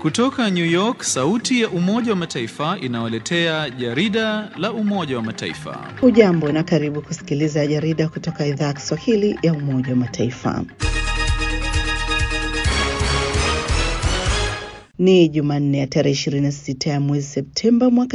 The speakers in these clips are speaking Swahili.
Kutoka New York, sauti ya Umoja wa Mataifa inawaletea jarida la Umoja wa Mataifa. Hujambo na karibu kusikiliza jarida kutoka idhaa ya Kiswahili ya Umoja wa Mataifa. Ni Jumanne ya tarehe 26 ya mwezi Septemba mwaka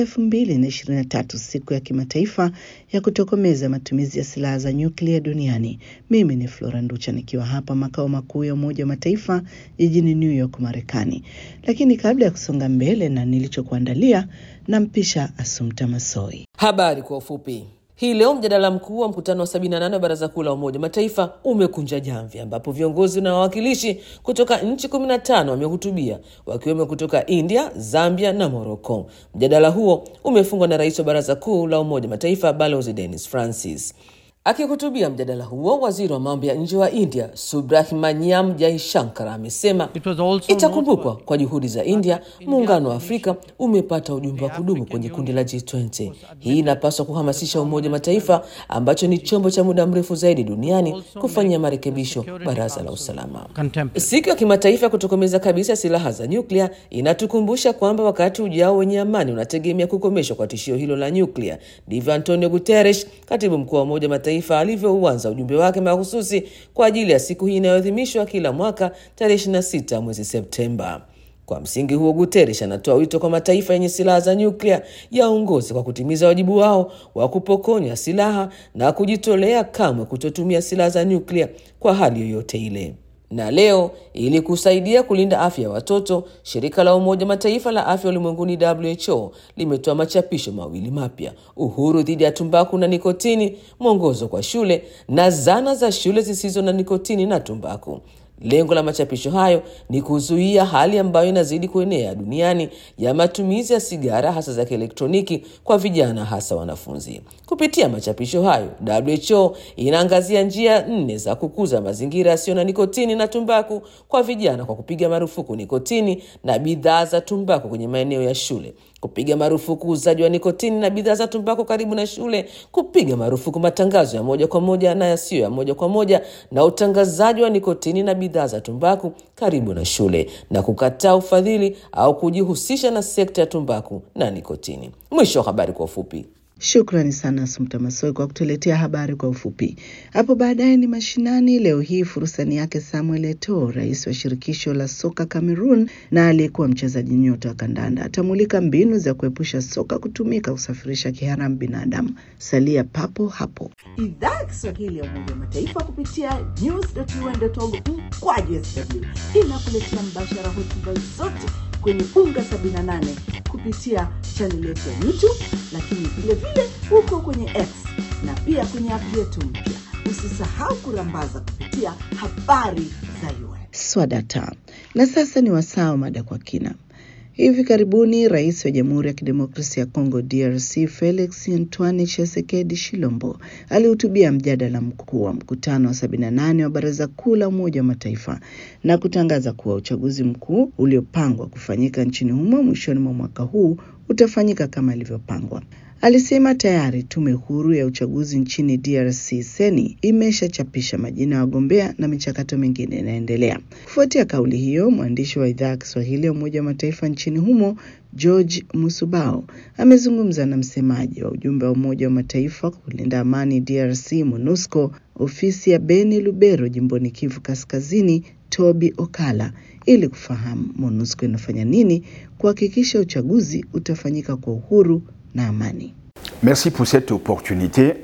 2023, siku ya kimataifa ya kutokomeza matumizi ya silaha za nyuklia duniani. Mimi ni Flora Nducha nikiwa hapa makao makuu ya Umoja wa Mataifa jijini New York, Marekani. Lakini kabla ya kusonga mbele na nilichokuandalia, nampisha Asumta Masoi. Habari kwa ufupi. Hii leo mjadala mkuu wa mkutano wa 78 wa Baraza Kuu la Umoja Mataifa umekunja jamvi, ambapo viongozi na wawakilishi kutoka nchi 15 wamehutubia wakiwemo kutoka India, Zambia na Morocco. Mjadala huo umefungwa na rais wa Baraza Kuu la Umoja Mataifa Balozi Dennis Francis. Akihutubia mjadala huo, waziri wa mambo ya nje wa India Subrahmanyam Jaishankar amesema itakumbukwa kwa juhudi za India, muungano wa Afrika umepata ujumbe wa kudumu kwenye kundi la G20. Hii inapaswa kuhamasisha Umoja wa Mataifa ambacho ni chombo cha muda mrefu zaidi duniani kufanyia marekebisho Baraza la Usalama. Siku ya kimataifa ya kutokomeza kabisa silaha za nyuklia inatukumbusha kwamba wakati ujao wenye amani unategemea kukomeshwa kwa tishio hilo la nyuklia. Ndivyo Antonio Guterres, katibu mkuu wa Umoja wa Mataifa alivyouanza ujumbe wake mahususi kwa ajili ya siku hii inayoadhimishwa kila mwaka tarehe 26 mwezi Septemba. Kwa msingi huo, Guterres anatoa wito kwa mataifa yenye silaha za nyuklia yaongoze kwa kutimiza wajibu wao wa kupokonya silaha na kujitolea kamwe kutotumia silaha za nyuklia kwa hali yoyote ile. Na leo ili kusaidia kulinda afya ya watoto, shirika la Umoja Mataifa la afya ulimwenguni WHO limetoa machapisho mawili mapya: uhuru dhidi ya tumbaku na nikotini, mwongozo kwa shule na zana za shule zisizo na nikotini na tumbaku. Lengo la machapisho hayo ni kuzuia hali ambayo inazidi kuenea duniani ya matumizi ya sigara hasa za kielektroniki kwa vijana hasa wanafunzi. Kupitia machapisho hayo, WHO inaangazia njia nne za kukuza mazingira yasiyo na nikotini na tumbaku kwa vijana kwa kupiga marufuku nikotini na bidhaa za tumbaku kwenye maeneo ya shule, kupiga marufuku uuzaji wa nikotini na bidhaa za tumbaku karibu na shule, kupiga marufuku matangazo ya moja kwa moja na yasiyo ya moja kwa moja na utangazaji wa nikotini na bidhaa za tumbaku karibu na shule, na kukataa ufadhili au kujihusisha na sekta ya tumbaku na nikotini. Mwisho wa habari kwa ufupi. Shukrani sana Asumta Masoi kwa kutuletea habari kwa ufupi. Hapo baadaye ni mashinani. Leo hii furusani yake Samuel Eto'o, rais wa shirikisho la soka Cameroon na aliyekuwa mchezaji nyota wa kandanda, atamulika mbinu za kuepusha soka kutumika kusafirisha kiharamu binadamu. Salia papo hapo. Idhaa ya Kiswahili ya Umoja wa Mataifa kupitia news.un.org mkwaju sw inakuletea mbashara hotuba zote kwenye unga 78 kupitia chaneli yetu ya YouTube, lakini vile vile huko kwenye X na pia kwenye app yetu mpya. Usisahau kurambaza kupitia habari za UN. Swadata. Na sasa ni wasaa wa mada kwa kina. Hivi karibuni rais wa Jamhuri ya Kidemokrasia ya Kongo DRC Felix Antoine Tshisekedi Shilombo alihutubia mjadala mkuu wa mkutano wa 78 wa Baraza Kuu la Umoja wa Mataifa na kutangaza kuwa uchaguzi mkuu uliopangwa kufanyika nchini humo mwishoni mwa mwaka huu utafanyika kama ilivyopangwa. Alisema tayari tume huru ya uchaguzi nchini DRC Seni imeshachapisha majina ya wagombea na michakato mingine inaendelea. Kufuatia kauli hiyo, mwandishi wa idhaa ya Kiswahili ya Umoja wa Mataifa nchini humo George Musubao amezungumza na msemaji wa ujumbe wa Umoja wa Mataifa kulinda amani DRC MONUSCO ofisi ya Beni Lubero jimboni Kivu Kaskazini Toby Okala ili kufahamu MONUSCO inafanya nini kuhakikisha uchaguzi utafanyika kwa uhuru na amani. Merci pour cette opportunité.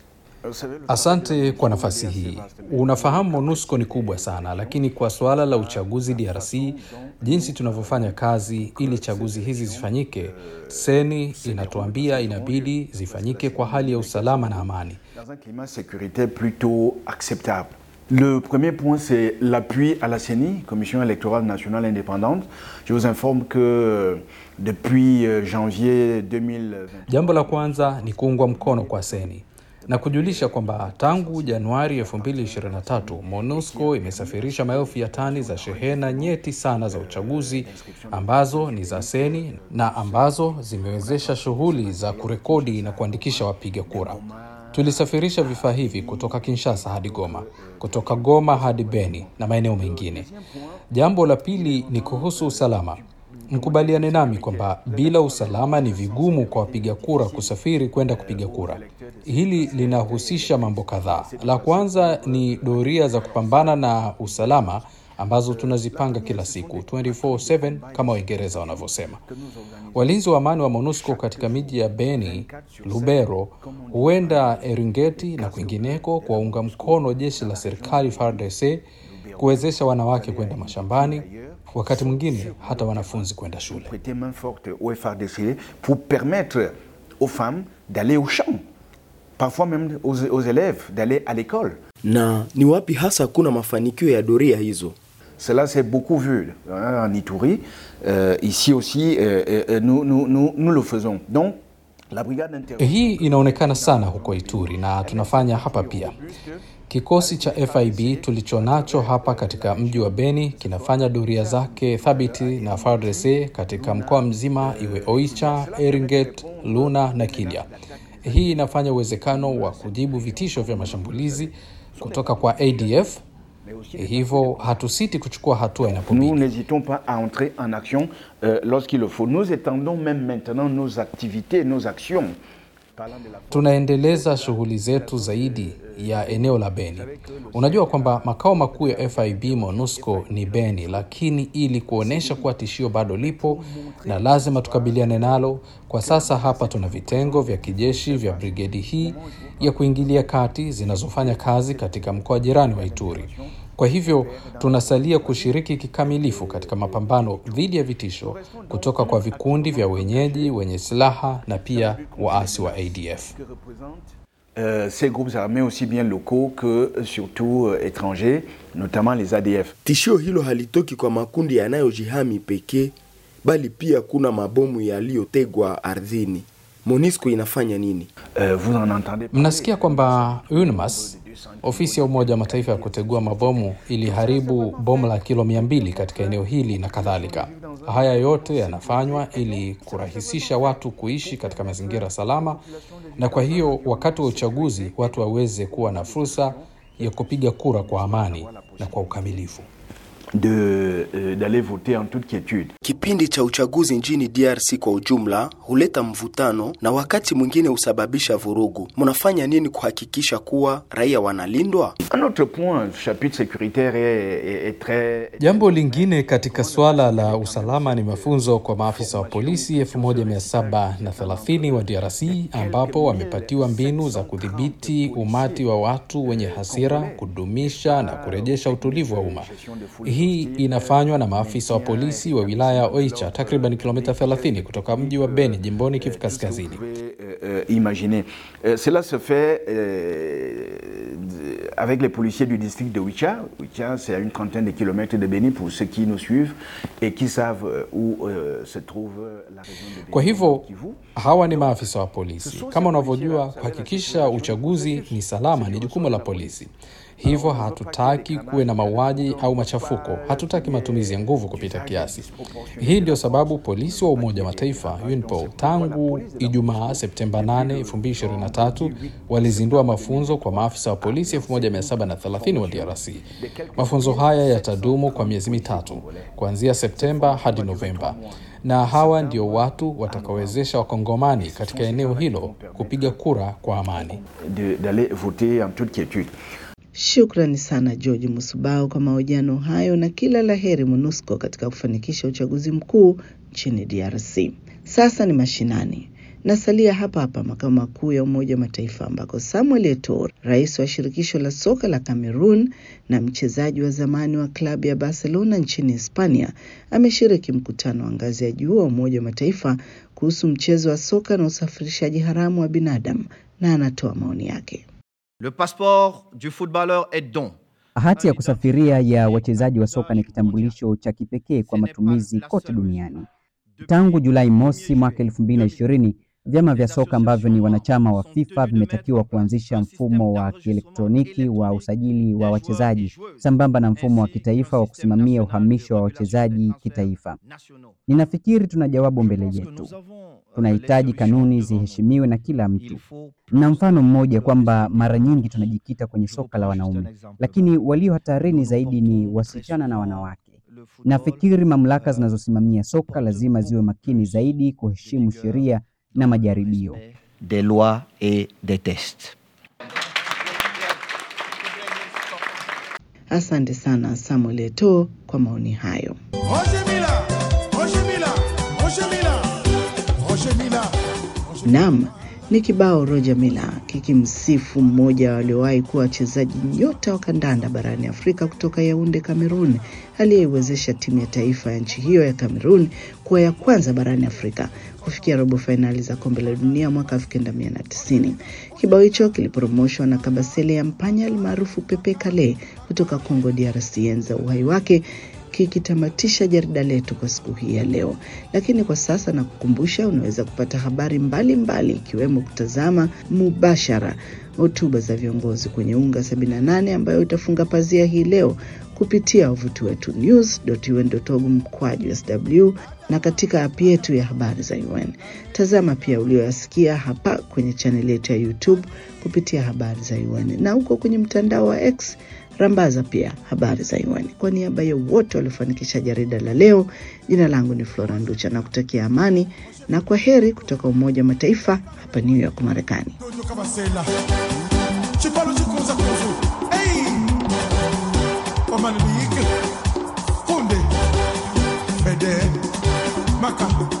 Asante kwa nafasi hii. Unafahamu MONUSCO ni kubwa sana, lakini kwa suala la uchaguzi DRC, jinsi tunavyofanya kazi ili chaguzi hizi zifanyike, Seni inatuambia inabidi zifanyike kwa hali ya usalama na amani. Dans un climat de sécurité plutôt acceptable. Le premier point, c'est l'appui à la CENI, Commission électorale nationale indépendante. Je vous informe que depuis janvier 2020... Jambo la kwanza ni kuungwa mkono kwa Seni na kujulisha kwamba tangu Januari 2023 MONUSCO imesafirisha maelfu ya tani za shehena nyeti sana za uchaguzi ambazo ni za Seni na ambazo zimewezesha shughuli za kurekodi na kuandikisha wapiga kura. Tulisafirisha vifaa hivi kutoka Kinshasa hadi Goma, kutoka Goma hadi Beni na maeneo mengine. Jambo la pili ni kuhusu usalama. Mkubaliane nami kwamba bila usalama ni vigumu kwa wapiga kura kusafiri kwenda kupiga kura. Hili linahusisha mambo kadhaa. La kwanza ni doria za kupambana na usalama ambazo tunazipanga kila siku 24/7 kama Waingereza wanavyosema. Walinzi wa amani wa MONUSCO katika miji ya Beni, Lubero, huenda Eringeti na kwingineko kuwaunga mkono jeshi la serikali FARDC kuwezesha wanawake kwenda mashambani, wakati mwingine hata wanafunzi kwenda shule. prêter main forte au FARDC pour permettre aux femmes d'aller au champ, parfois même aux, aux élèves d'aller à l'école. Na ni wapi hasa kuna mafanikio ya doria hizo? Cela s'est beaucoup vu hein, en Ituri. Euh, ici aussi, euh, euh, nous, nous, nous, nous le faisons. Donc, la brigade inter... Hii inaonekana sana huko Ituri na tunafanya hapa pia. Kikosi cha FIB tulichonacho hapa katika mji wa Beni kinafanya doria zake thabiti na FARDC katika mkoa mzima, iwe Oicha, Eringet, Luna na Kilya. Hii inafanya uwezekano wa kujibu vitisho vya mashambulizi kutoka kwa ADF. Hivyo hatusiti kuchukua hatua inapobidi. Nous n'hésitons pas à entrer en action euh, lorsqu'il le faut. Nous étendons même maintenant nos activités, nos actions. Parlant de la Tunaendeleza shughuli zetu zaidi ya eneo la Beni. Unajua kwamba makao makuu ya FIB MONUSCO ni Beni, lakini ili kuonyesha kuwa tishio bado lipo na lazima tukabiliane nalo, kwa sasa hapa tuna vitengo vya kijeshi vya brigedi hii ya kuingilia kati zinazofanya kazi katika mkoa jirani wa Ituri. Kwa hivyo tunasalia kushiriki kikamilifu katika mapambano dhidi ya vitisho kutoka kwa vikundi vya wenyeji wenye silaha na pia waasi wa ADF. que représentent euh, ces groupes armés aussi bien locaux que euh, surtout euh, étrangers, notamment les ADF. Tishio hilo halitoki kwa makundi yanayojihami pekee, bali pia kuna mabomu yaliyotegwa ardhini. MONUSCO inafanya nini? Euh, vous en entendez parler. Mnasikia kwamba UNMAS, ofisi ya Umoja wa Mataifa ya kutegua mabomu, iliharibu bomu la kilo mia mbili katika eneo hili na kadhalika. Haya yote yanafanywa ili kurahisisha watu kuishi katika mazingira salama, na kwa hiyo wakati wa uchaguzi watu waweze kuwa na fursa ya kupiga kura kwa amani na kwa ukamilifu. de, euh, d'aller voter en toute quiétude. Kipindi cha uchaguzi nchini DRC kwa ujumla huleta mvutano na wakati mwingine husababisha vurugu. Mnafanya nini kuhakikisha kuwa raia wanalindwa? Un autre point, le chapitre sécuritaire est, est- est très... Jambo lingine katika suala la usalama ni mafunzo kwa maafisa wa polisi 1730 wa DRC ambapo wamepatiwa mbinu za kudhibiti umati wa watu wenye hasira, kudumisha na kurejesha utulivu wa umma. Hii inafanywa na maafisa wa polisi wa wilaya ya Oicha, takriban kilomita 30 kutoka mji wa Beni, jimboni Kivu Kaskazini. Vous pouvez euh, euh, imaginer. Euh, cela se fait euh, d- avec les policiers du district de Wicha. Wicha, c'est à une trentaine de kilomètres de Béni pour ceux qui nous suivent et qui savent euh, où euh, se trouve euh, la région de Béni. Kwa hivyo Kivu. hawa ni maafisa wa polisi. Kama unavyojua, kuhakikisha uchaguzi ni salama ni jukumu la polisi. Hivyo hatutaki kuwe na mauaji au machafuko, hatutaki matumizi ya nguvu kupita kiasi. Hii ndio sababu polisi wa Umoja wa Mataifa UNPOL tangu Ijumaa Septemba 8, 2023 walizindua mafunzo kwa maafisa wa polisi 1730 wa DRC. Mafunzo haya yatadumu kwa miezi mitatu kuanzia Septemba hadi Novemba na hawa ndio watu watakaowezesha wakongomani katika eneo hilo kupiga kura kwa amani. de- d'aller voter en toute quiétude. Shukrani sana George Musubao kwa mahojiano hayo na kila la heri MONUSCO katika kufanikisha uchaguzi mkuu nchini DRC. Sasa ni mashinani. Nasalia hapa hapa makao makuu ya Umoja wa Mataifa ambako Samuel Eto'o, rais wa shirikisho la soka la Cameroon na mchezaji wa zamani wa klabu ya Barcelona nchini Hispania, ameshiriki mkutano wa ngazi ya juu wa Umoja wa Mataifa kuhusu mchezo wa soka na usafirishaji haramu wa binadamu, na anatoa maoni yake. Le passeport du footballeur est don. Hati ya kusafiria ya wachezaji wa soka ni kitambulisho cha kipekee kwa matumizi kote duniani. Tangu Julai mosi mwaka 2020, vyama vya soka ambavyo ni wanachama wa FIFA vimetakiwa kuanzisha mfumo wa kielektroniki wa usajili wa wachezaji sambamba na mfumo wa kitaifa wa kusimamia uhamisho wa wachezaji kitaifa. Ninafikiri tuna jawabu mbele yetu. Tunahitaji kanuni ziheshimiwe na kila mtu. Na mfano mmoja kwamba mara nyingi tunajikita kwenye soka la wanaume, lakini walio hatarini zaidi ni wasichana na wanawake. Nafikiri mamlaka zinazosimamia soka lazima ziwe makini zaidi kuheshimu sheria na majaribio. des lois et des tests. Asante sana Samuel Eto'o kwa maoni hayo. Naam, ni kibao Roger Mila kikimsifu mmoja wa waliowahi kuwa wachezaji nyota wa kandanda barani Afrika kutoka Yaunde, Cameroon, aliyeiwezesha timu ya taifa ya nchi hiyo ya Cameroon kuwa ya kwanza barani Afrika kufikia robo fainali za kombe la dunia mwaka 1990. Kibao hicho kiliporomoshwa na Kabasele ya Mpanya almaarufu Pepe Kale kutoka Congo DRC enza uhai wake kikitamatisha jarida letu kwa siku hii ya leo. Lakini kwa sasa nakukumbusha, unaweza kupata habari mbalimbali ikiwemo kutazama mubashara hotuba za viongozi kwenye unga 78 ambayo itafunga pazia hii leo kupitia wavuti wetu news.un.org mkwaju sw na katika app yetu ya habari za UN. Tazama pia ulioyasikia hapa kwenye chaneli yetu ya YouTube kupitia habari za UN na huko kwenye mtandao wa X rambaza pia habari za UN. Kwa niaba ya wote waliofanikisha jarida la leo, jina langu ni Flora Nducha na kutakia amani na kwa heri kutoka Umoja wa Mataifa hapa New York, Marekani. Kunde, Bede, Maka.